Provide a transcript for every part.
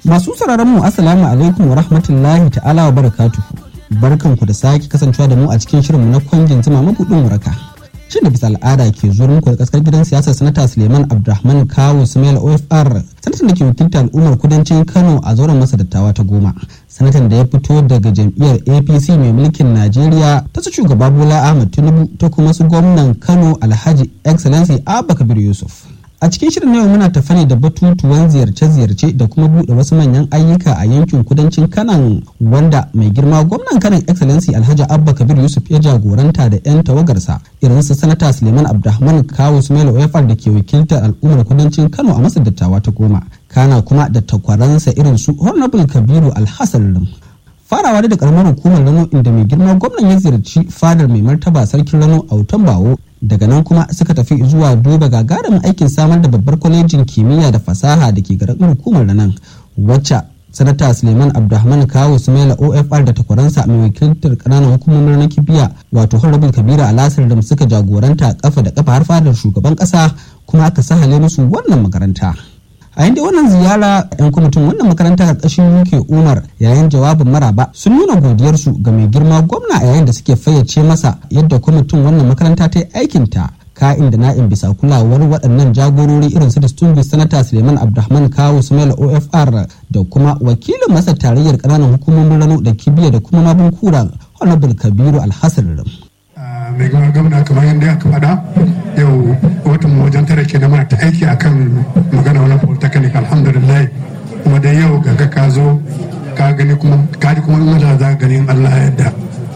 Masu sauraron mu assalamu alaikum wa rahmatullahi ta'ala wa barakatuhu. Barkanku da sake kasancewa da mu a cikin shirinmu na kwangin zuma mabudin waraka. Shin da bisa al'ada ke zuwa muku da kaskar gidan siyasar sanata Suleiman Abdulrahman Kawu Sumail OFR sanatan da ke wakilta al'ummar kudancin Kano a zauren masa dattawa ta goma. Sanatan da ya fito daga jam'iyyar APC mai mulkin Najeriya ta su shugaba Bola Ahmed Tinubu ta kuma su gwamnan Kano Alhaji Excellency Abba Kabir Yusuf. a cikin shirin yau muna tafa ne da batutuwan ziyarce-ziyarce da kuma buɗe wasu manyan ayyuka a yankin kudancin kanan wanda mai girma gwamnan kanan excellency alhaji abba kabir yusuf ya jagoranta da 'yan tawagarsa irin su sanata suleiman abdulrahman kawo sumaila oyafar da ke wakiltar al'ummar kudancin kano a masar dattawa ta goma kana kuma da takwaransa irin su honorable kabiru alhassan farawa da karamar hukumar rano inda mai girma gwamnan ya ziyarci fadar mai martaba sarkin rano a wutan bawo daga nan kuma suka tafi zuwa duba gagarumin aikin samar da babbar kwalejin kimiyya da fasaha da ke garin hukumar nan wacce sanata suleiman abdulrahman kawo sumaila ofr da takwaransa mai wakiltar kananan hukumomin na kibiya wato horrible kabira alasar da suka jagoranta kafa da kafa har fadar shugaban kasa kuma aka sahale musu wannan makaranta a inda wannan ziyara yan kwamitin wannan makaranta karkashin uk umar yayin jawabin maraba sun nuna godiyarsu ga mai girma gwamna a yayin da suke fayyace masa yadda kwamitin wannan makaranta ta yi aikinta ka'in da na'in bisa kulawar waɗannan jagorori irin su distinguished sanata suleiman abdulrahman kawo sumaila ofr da kuma wakilin masa tarayyar ƙananan hukumomin rano da kibiya da kuma mabin kura honorable kabiru alhassan mai gama gwamna kamar yadda aka faɗa yau watan mu wajen tare ke mana ta aiki akan magana wani polytechnic alhamdulillah kuma da yau ga ka zo ka gani kuma ka ji kuma in za gani Allah yadda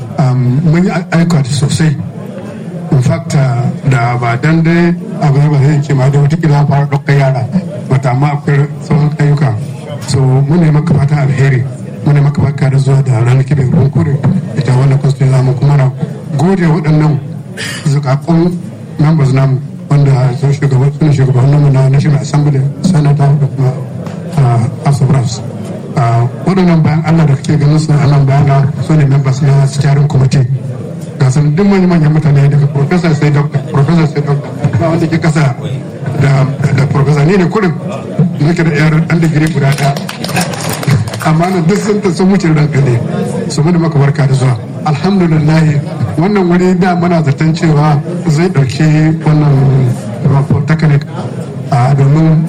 mun yi aika sosai in fact da ba dan dai abu ba zai ke ma da wata kila fara ɗaukar yara bata amma akwai sauran ayyuka so mun ne maka fata alheri mun ne maka baka da zuwa da ranar kibin ruwan kure ita wannan kwastin zamu kuma na gode waɗannan zukakun members namu wanda sun shugaban suna shugaban namu na national assembly senator da kuma house of reps waɗannan bayan allah da kake ganin su nan bayana su ne members na steering committee ga sun duk manyan manyan mutane daga professor sai doctor professor sai doctor ba wanda ke kasa da da professor ne ne kurin nake da yar ɗan digiri guda ɗaya amma na duk sun ta sun wuce ranka ne su mu da maka barka da zuwa alhamdulillah wannan wuri da muna zaton cewa zai dauki wannan polytechnic domin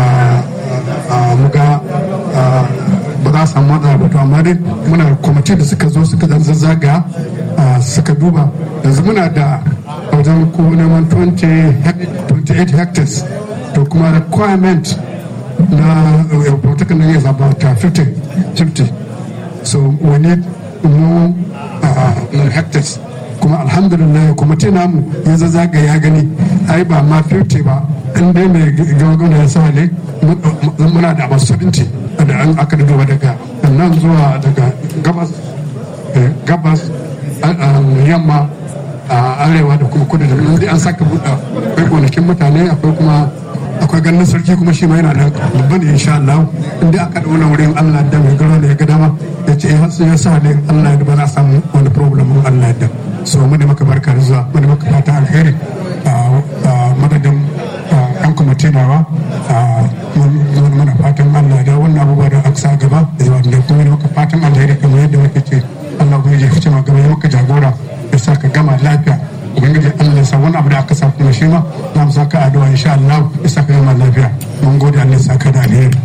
muga ba za a samu matsala ba to amma dai muna kwamiti da suka zo suka zazzaga suka duba yanzu muna da wajen ko neman 28 hectares to kuma requirement na polytechnic is about 50 50 so we need more uh, hectares kuma alhamdulillah kuma ce namu ya zaga ya gani ai ba ma 50 ba in dai mai gagana ya sa ne muna da about 70 da an aka duba daga nan zuwa daga gabas gabas yamma a arewa da kuma kudu da nan an saka buɗa akwai gonakin mutane akwai kuma akwai ganin sarki kuma shi ma yana da babban insha Allah inda aka da wani wurin Allah da mai garo da ya ga dama ya ce ya sa ne Allah da ba za a samu wani problem in Allah da so mu da maka barka da zuwa mu da maka fata alheri a madadin yan kwamiti nawa muna fatan Allah da wannan abubuwa da aka sa gaba da kuma da maka fatan alheri kamar yadda muke ce Allah kuma ya fice maka ya maka jagora ya sa ka gama lafiya ubangiji Allah ya sa wani abu da aka sa kuma shi ma za mu saka addu'a insha Allah ya saka gama lafiya mun gode Allah ya saka da alheri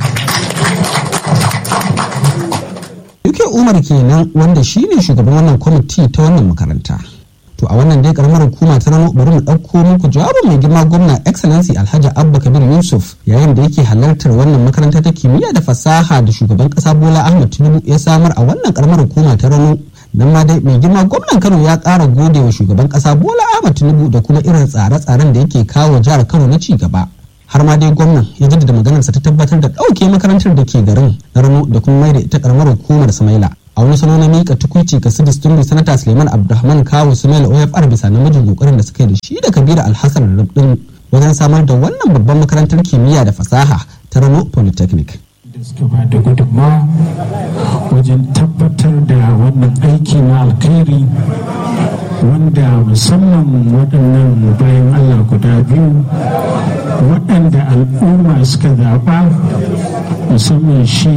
Yuke Umar kenan wanda shi ne shugaban wannan kwamiti ta wannan makaranta. To a wannan dai karamar hukuma ta rano bari mu ɗauko muku jawabin mai girma gwamna Excellency Alhaji Abba Kabir Yusuf yayin da yake halartar wannan makaranta ta kimiyya da fasaha da shugaban ƙasa Bola Ahmed Tinubu ya samar a wannan karamar hukuma ta rano nan ma dai mai girma gwamnan kano ya ƙara gode wa shugaban ƙasa bola ahmad tinubu da kuma irin tsare-tsaren da yake kawo jihar kano na ci gaba har ma dai gwamnan ya jaddada maganarsa ta tabbatar da ɗauke makarantar da ke garin na rano da kuma mai da ita karamar hukumar samaila a wani salo na miƙa tukuici ga su distinguished sanata suleiman abdulrahman kawo sumaila ofr bisa namijin kokarin da suka yi da shi da kabira alhassan rubdin wajen samar da wannan babban makarantar kimiyya da fasaha ta rano polytechnic da da suka ba da gudunmawa wajen tabbatar da wannan aiki na alkhairi wanda musamman waɗannan bayan allah guda biyu waɗanda al'umma suka zaɓa musamman shi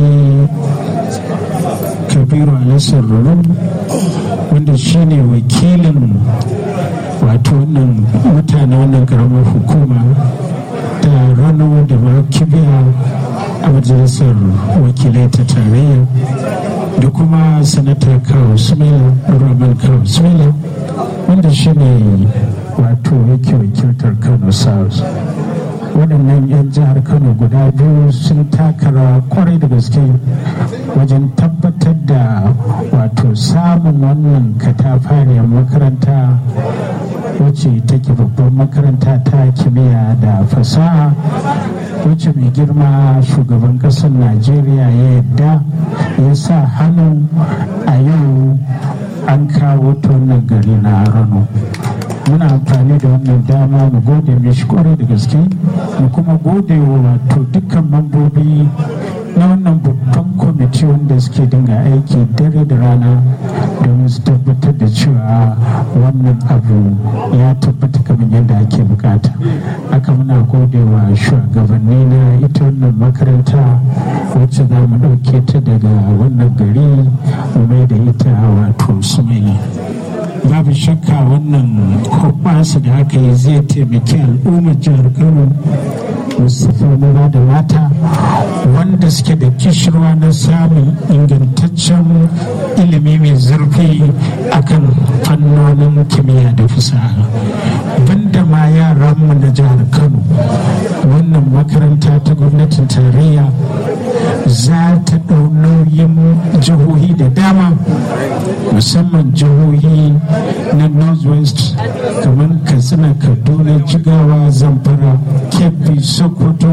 kabiru alisar ruru wanda shi ne wakilin wato wannan mutane wannan karamar hukuma ta rano da kibiya a majalisar wakilai ta tarayya da kuma sanata kawo sumela roman kawo sumela wanda shi ne wato yake wakiltar kano south waɗannan 'yan jihar kano guda biyu sun taka rawa kwarai da gaske wajen tabbatar da wato samun wannan katafariyar makaranta wacce take babban makaranta ta kimiyya da fasaha wacce mai girma shugaban ƙasar najeriya ya yadda ya sa hannu a yau an kawo ta wannan gari na rano muna amfani da wannan dama mu gode mishi kwarai da gaske mu kuma gode wa wato dukkan mambobi na wannan babban kwamiti wanda suke dinga aiki dare da rana domin su tabbatar da cewa wannan abu ya tabbata kamar yadda ake bukata aka muna gode wa shugabanni na ita wannan makaranta wacce za mu ɗauke ta daga wannan gari mu mai da ita wato sumaila babu shakka wannan hoɓɓasa da aka yi zai taimaki al'ummar jihar kano musamman maza da mata wanda suke da kishirwa na samun ingantaccen ilimi mai zurfi akan fannonin kimiyya da fasaha banda ma yaranmu na jihar kano wannan makaranta ta gwamnatin tarayya za ta ɗau nauyin jihohi da dama musamman jihohi na northwest kamar katsina kaduna jigawa zamfara kebbi sokoto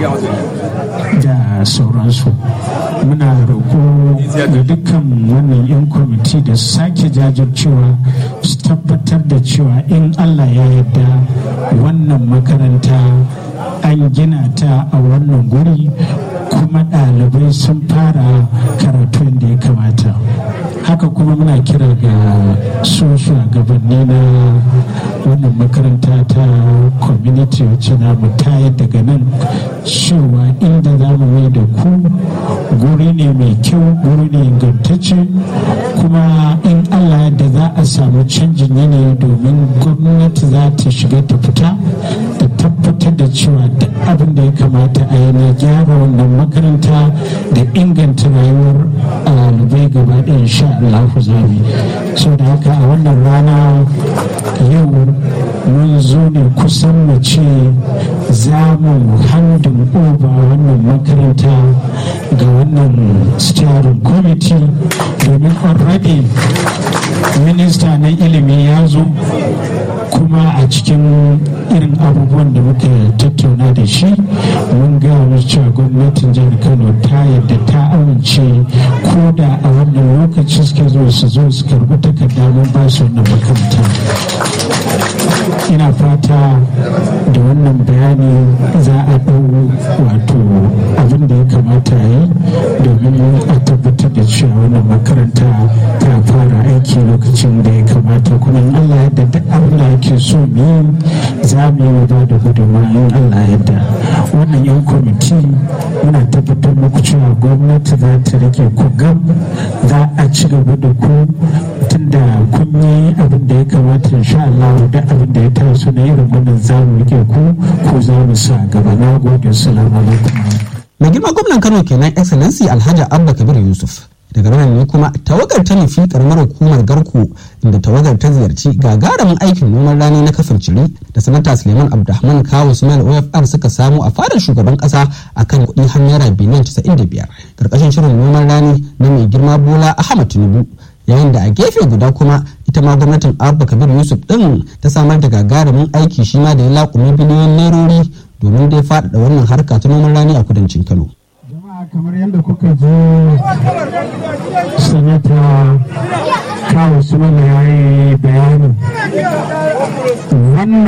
da sauransu muna roƙo ga dukkan wannan 'yan kwamiti da sake jajircewa su tabbatar da cewa in allah ya yarda wannan makaranta an gina ta a wannan guri kuma ɗalibai sun fara karatu da ya kamata haka kuma muna kira ga su shugabanni na wannan makaranta ta community wacce na mu tayar daga nan cewa inda za mu mai da ku guri ne mai kyau guri ne ingantacce kuma in allah da za a samu canjin yanayi domin gwamnati za ta shiga ta fita da tabbatar da cewa duk abin da ya kamata a yi na gyara wannan makaranta da inganta rayuwar ɗalibai gaba ɗaya insha Allah zabi so da haka a wannan rana yau mun zo ne kusan mu ce za mu handin oba wannan makaranta ga wannan steering committee domin already minista na ilimi ya zo kuma a cikin irin abubuwan da muka tattauna da shi mun gaya mu cewa gwamnatin jihar kano ta yadda ta amince ko da a wannan lokaci suke zo su zo su karbi takarda mun ba su wannan makaranta ina fata da wannan bayani za a ɗau wato abin da ya kamata yi domin a tabbatar da cewa wannan makaranta ta fara aiki lokacin da ya kamata kuma in allah yadda duk abin da ake so mu yi za mu yi ba da gudunmawa in allah yadda wannan yan kwamiti muna tabbatar muku cewa gwamnati za ta rike ku gam za a ci gaba da ku tunda kun yi abin da ya kamata insha Allah da abin da ya taso na irin wannan za mu rike ku ko za mu sa gaba na gode salamu alaikum mai girma gwamnan kano kenan excellency alhaji abba kabir yusuf daga nan ne kuma tawagar ta nufi karamar hukumar garko inda tawagar ta ziyarci gagarumin aikin noman rani na kafin ciri da sanata suleiman abdulrahman kawo sumail ofr suka samu a fadar shugaban kasa akan kuɗi har naira biliyan 95 karkashin shirin noman rani na mai girma bola ahmad tinubu yayin da a gefe guda kuma ita ma gwamnatin abba kabir yusuf din ta samar da gagarumin aiki shi ma da ya laƙumi biliyoyin nairori domin dai faɗaɗa wannan harka ta noman rani a kudancin kano kamar yadda kuka zo sanata kawo su mana ya yi bayani wannan